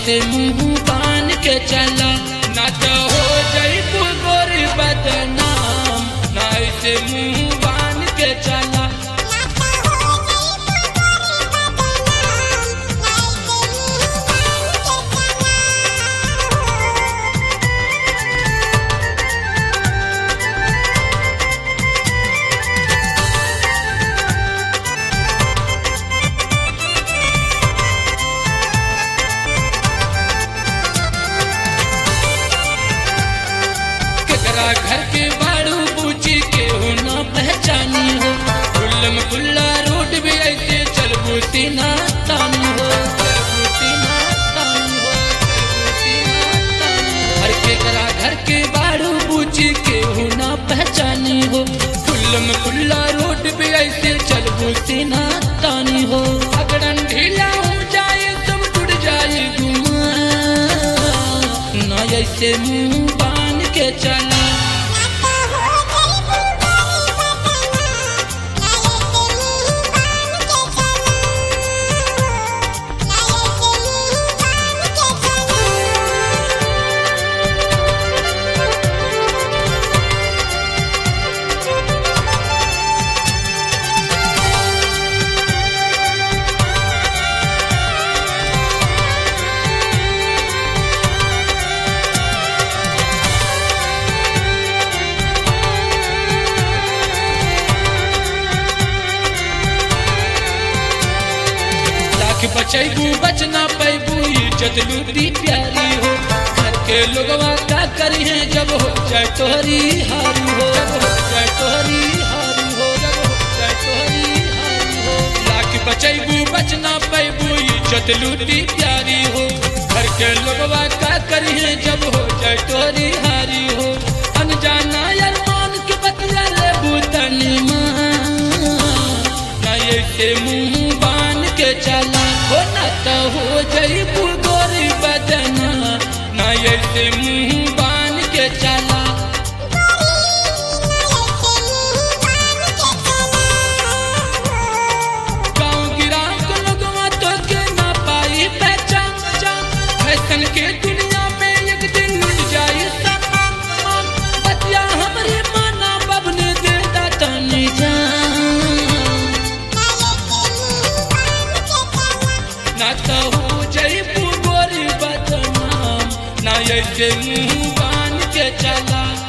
ऐसे मुंह बान के चला ना तो हो जईबू गोरी बदनाम ना ऐसे मुंह बान के चला केकरा घर के बाड़ू बूची के हो ना पहचानी हो खुल्लम खुल्ला रोड भी ऐसे चलबू सीना तानी हो चलबू सीना तानी हो चलबू सीना तानी हो। हर केकरा घर के बाड़ू बूची के हो ना पहचानी हो खुल्लम खुल्ला रोड भी ऐसे चलबू सीना तानी हो अगड़न ढीला हो जाए सब टूट जाए गुमा ना ऐसे मुंह बान के चला लाख बचैबू बचना पैबू इज्जत लूटी प्यारी हो घर के लोगवा का करी है जब हो जाए तोहरी हारी हो जब हो जाए तोहरी हारी हो जब हो जाए तोहरी हारी हो लाख बचैबू बचना पैबू इज्जत लूटी प्यारी हो घर के लोगवा का करी है जब हो जाए तोहरी हारी हो अनजाना अरमान के बतिया ले बूतनी माँ ना ऐसे मुंह बान के चला हो ना तो हो जईबू गोरी बदना ना ऐसे मुंह बान के चला गाँव गिराव के लोगवा तो के ना पाई पहचान फैशन के दुनिया में एक दिन लुट जाई सामान बतिया हमरे माना बबने दे दातनी जान ना तो हो जईबू गोरी बदनाम ना ऐसे मुंह बान के चला